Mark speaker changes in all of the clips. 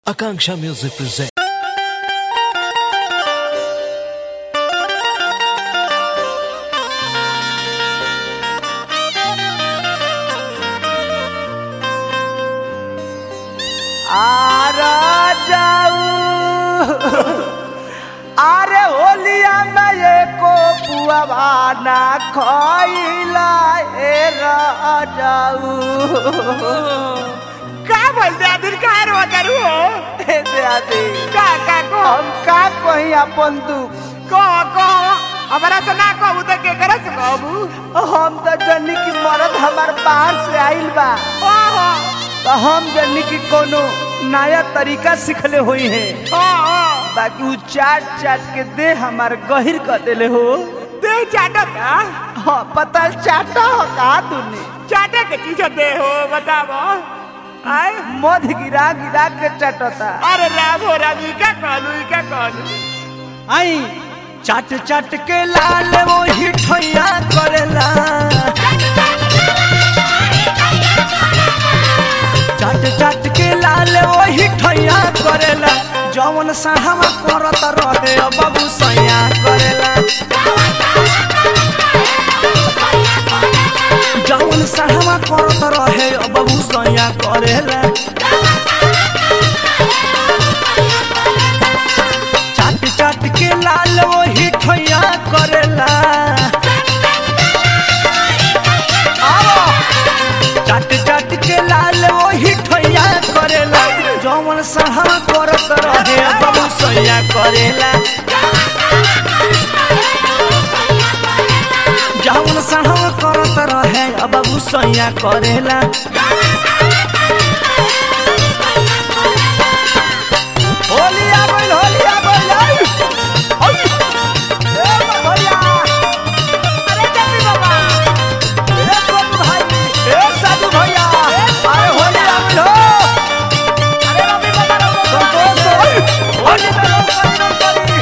Speaker 1: Akanksha Music presents.
Speaker 2: Ara जाऊ अरे होलिया में ये को पुआवा ना खइला ए राजाऊ
Speaker 3: का बोलते आदिर का रो करू हो
Speaker 2: ए दादी
Speaker 3: का का को
Speaker 2: हम का कही अपन दुख
Speaker 3: को को हमारा तो ना कहू तो के करे से कहबू
Speaker 2: हम तो जनी की मरद हमार बाहर से आइल बा
Speaker 3: ओहो
Speaker 2: तो हम जनी की कोनो नया तरीका सिखले हुई है
Speaker 3: ओ ओ
Speaker 2: बाकी उ चाट चाट के दे हमार गहिर कर देले हो
Speaker 3: दे चाटता
Speaker 2: हाँ पता चाटा हो का तूने
Speaker 3: चाटे के चीज दे हो बताओ आय
Speaker 2: मध गिरा गिरा के चटता
Speaker 3: अरे राम हो राम ई का कहलू ई का कहलू
Speaker 2: आई चाट चाट के लाल वो हिठैया करेला चाट चाट के लाल वो हिठैया करेला जवन साहवा करत रहे बाबू सैया करेला जवन साहवा करत रहे बाबू सैया करेला चाट चाट के लाल वो हिठैया करेला आओ चाट चाट के लाल वो हिठैया करेला जवन सहा करत रहे बाबू सैया करेला जवन सहा करत रहे बाबू सैया करेला होलिया बोल होलिया बोल आई आई ए भैया
Speaker 3: अरे जल्दी बाबा
Speaker 2: ए गोलू भाई ए साधु भैया अरे होलिया बोल हो
Speaker 3: अरे रवि बाबा रो
Speaker 2: संतोष होई होली में लोग करी लोग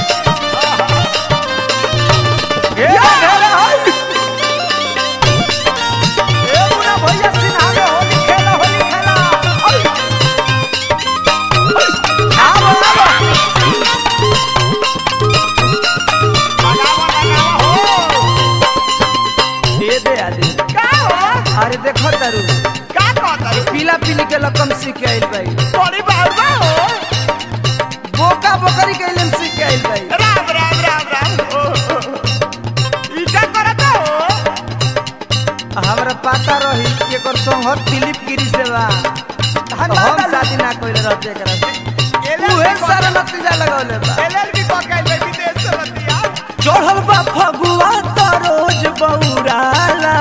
Speaker 2: करी ए घेरे होई ए मुना भैया सिन्हा में होली खेला होली खेला आई आओ आओ
Speaker 3: लगावा लगावा हो
Speaker 2: दे दे आदि
Speaker 3: का हो
Speaker 2: अरे देखो तारू
Speaker 3: का कहता
Speaker 2: पीला पीली के लकम सीख के आइल भाई
Speaker 3: थोड़ी बाबा हो
Speaker 2: बोका बोकरी के इलम सीख के आइल भाई
Speaker 3: राम राम राम राम ओ, ओ, ओ। ई का करता हो
Speaker 2: हमरा पता रही कि एकर संगत दिलीप गिरी से बा हम शादी ना कइले रहते एकरा से उहे सारा नतीजा लगौले बा
Speaker 3: एलएलबी पकड़ ले विदेश से बतिया
Speaker 2: चढ़ल बा फगुआ त रोज बौराला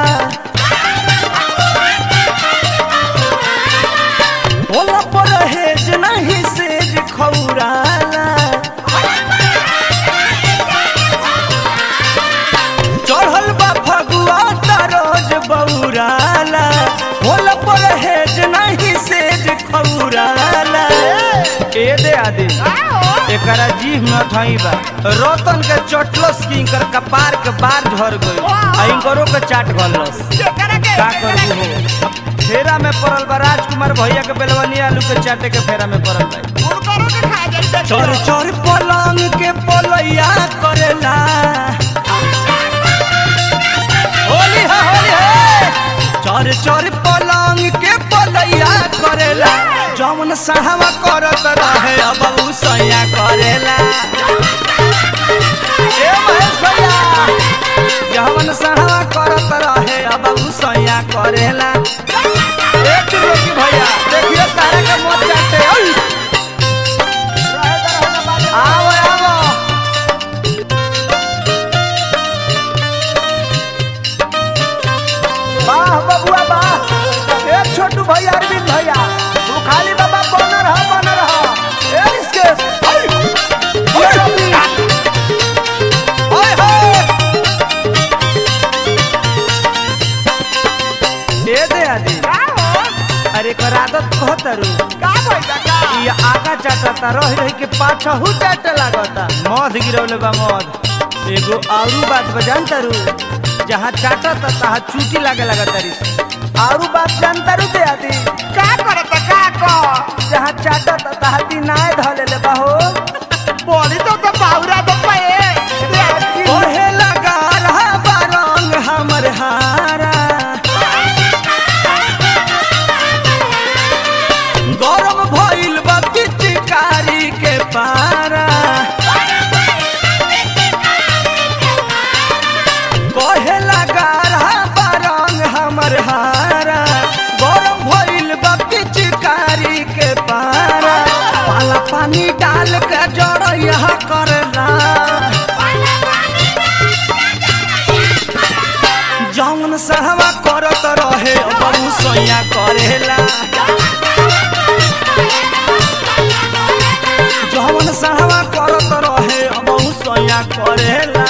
Speaker 2: होला पर हेज नहीं सेज खौराला चढ़ल बा फगुआ त रोज बौराला होला पर हेज नहीं सेज खौराला ए दे आदि एकरा जीभ में थई बा रतन के चटलस की इनकर कपार के बार झर गई आ इनकरो के चाट गलस
Speaker 3: केकरा के
Speaker 2: का करबू हो फेरा में पड़ल बा राजकुमार भैया के बेलवनी आलू के चाटे के फेरा में पड़ल बा
Speaker 3: उनकरो के खा जाई
Speaker 2: चोर चोर पलंग के पलैया करेला होली है होली है चोर चोर पलंग के पलैया करेला जौन साहवा करत रहे अब उ सैया करेला ए महेश भैया जौन साहवा करत रहे अब उ सैया करेला एक रोकी भैया देखिए तारा के मत चाटे ओई आओ आओ वाह बबुआ वाह ए छोटू भैया अरविंद भैया तू खाली बाबा बन रहा बन रहा ए इसके हाय हाय हाय हाय ए दे आदि
Speaker 3: का हो
Speaker 2: अरे कर आदत कहतरू
Speaker 3: का भइला का
Speaker 2: ये आगा चाटता रह रही के पाछहू चाटे लागता मध गिरौले बा मध एगो आरू बात बजान तारू जहाँ चाटता तहाँ चूटी लागे लगा तारी आरू बात जान तारू दे आदि
Speaker 3: का करता का को
Speaker 2: जहाँ चाटत तहाँ दिनाए धले बा हो
Speaker 3: बोली तो तो बाउरा तो पे
Speaker 2: ओहे लगा रहा बा रंग हमर हारा गरम भइल बा पिचकारी के पारा कहे लगा रहा बा रंग हमर हारा गरम भइल बा पिचकारी के पारा पाला पानी डाल के जड़ यहाँ करला जौन सहवा करत रहे बहु सैया करेला जौन सहवा करत रहे बहु सैया करेला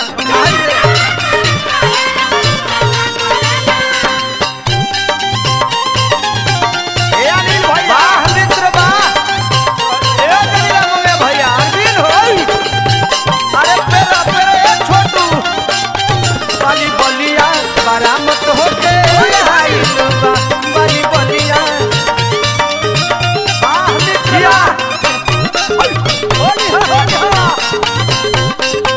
Speaker 3: ए अनिल भैया
Speaker 2: वाह मित्र वाह ए कनिया मंगे भैया अरविंद होई अरे पेरा पेरा ए छोटू बाली बलिया बरामत होके हाय बा बाली बलिया वाह मित्रिया होली हो होली हो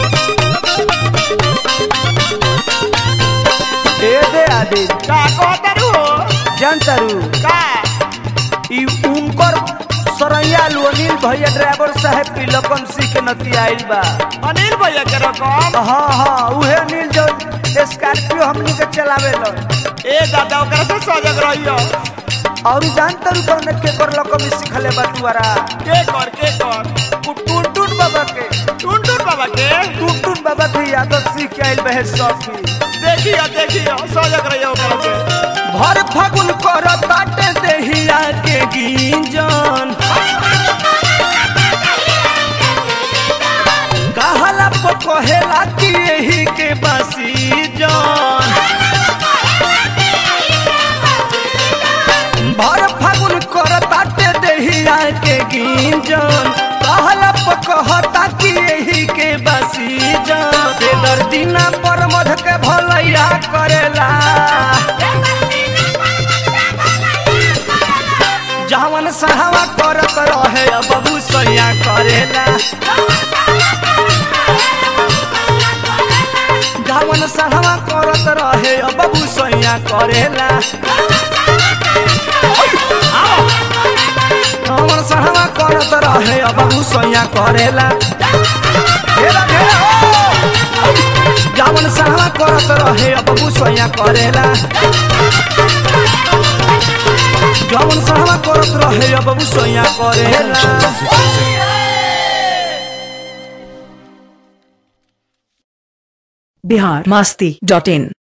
Speaker 2: ए दे आदि
Speaker 3: का कहतरू
Speaker 2: जनतरू
Speaker 3: का
Speaker 2: ई उनकर सरैया अनिल भैया ड्राइवर साहब तिलकन सिंह के नती आइल बा
Speaker 3: अनिल भैया के रकम
Speaker 2: हाँ हाँ उहे अनिल जो स्कॉर्पियो हमनी के चलावे लो
Speaker 3: ए दादा ओकरा से सजग रहियो
Speaker 2: और जानतर कौन के कर लकम सिखले बा तुआरा
Speaker 3: के कर के कर
Speaker 2: टुनटुन बाबा के
Speaker 3: टुनटुन बाबा के
Speaker 2: टुनटुन बाबा के यादव सीख के आइल बहे सखी
Speaker 3: देखियो देखियो सजग रहियो ओकरा से
Speaker 2: भर फागुन कर ताटे देहिया के गिंजन कहला पकहेला कि यही के बसी जन भर फागुन कर ताटे देहिया के गिंजन कहला पकहता कि यही के बसी जन बेदर दिना पर मध के भलैया करेला जवन सहवा करत रहे बबू सैया करेला जवन सहवा करत रहे बबू सैया करेला जवन सहवा करत रहे बबू सैया करेला घेरा घेरा हो जवन सहवा करत रहे बबू सैया करेला जवन सहवा करत रहे बबू सैया करेला
Speaker 1: बिहार मस्ती डॉट इन